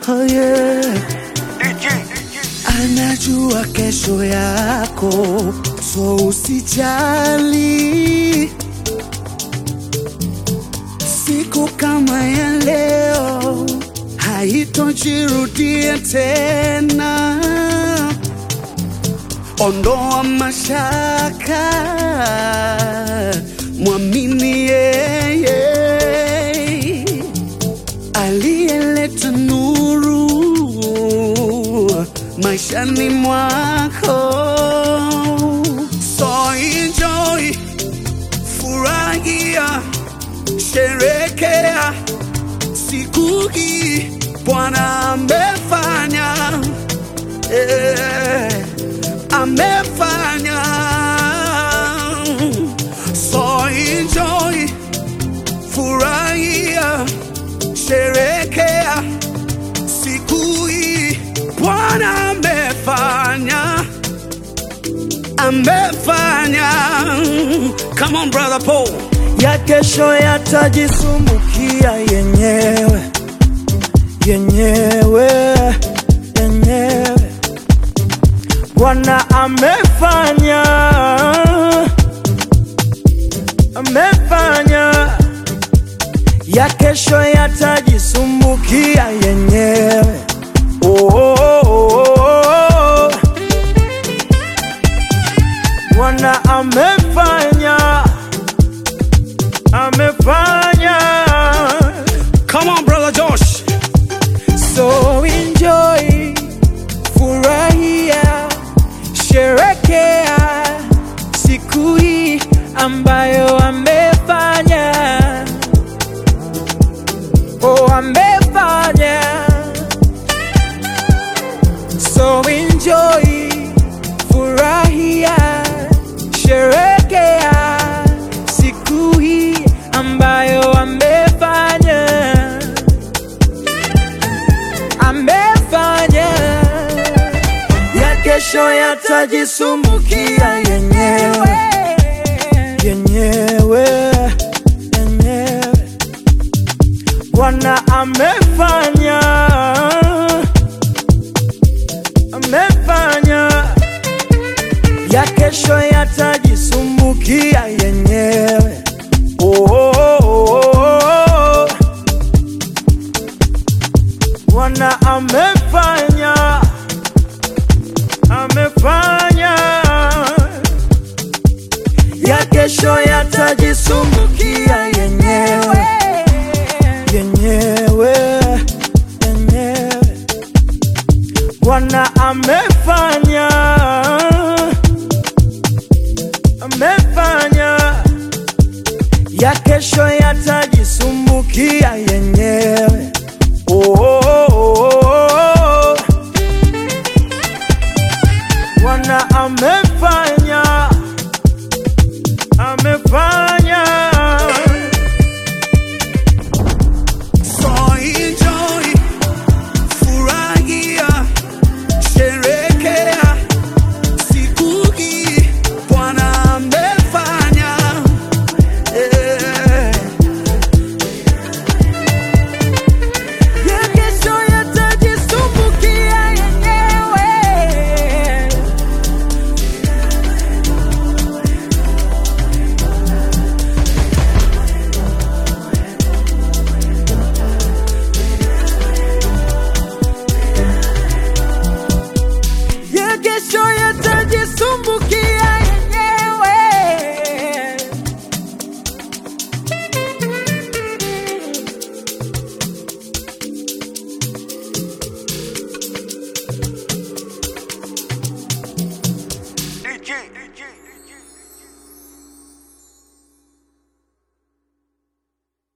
oh yeah. Anajua kesho yako, so usijali. Siku kama ya leo haitojirudia tena. Ondoa mashaka, mwamini yeye aliyeleta nuru maishani mwako. So enjoy, furahia, sherekea siku hii Bwana amefanya, eh, amefanya. So enjoy, furahia, sherekea siku hii Bwana amefanya, amefanya. Come on brother Paul. ya kesho yatajisumbukia yenyewe yenyewe yenyewe. Bwana amefanya, amefanya ya kesho yatajisumbukia yenyewe. Oh, oh, oh, oh. Bwana amefanya, amefanya. Come on brother Josh. So enjoy, furahia, sherekea siku hii ambayo amefanya. Oh, amefanya. So enjoy, furahia, sherekea siku hii ambayo amefanya amefanya ya kesho yatajisumbukia yenyewe yenyewe yenyewe. Bwana amefanya amefanya ya kesho yatajisumbukia yenyewe. Oh, oh, oh, oh. Bwana amefanya, amefanya ya kesho yatajisumbukia yenyewe yenyewe yenyewe. Bwana amefanya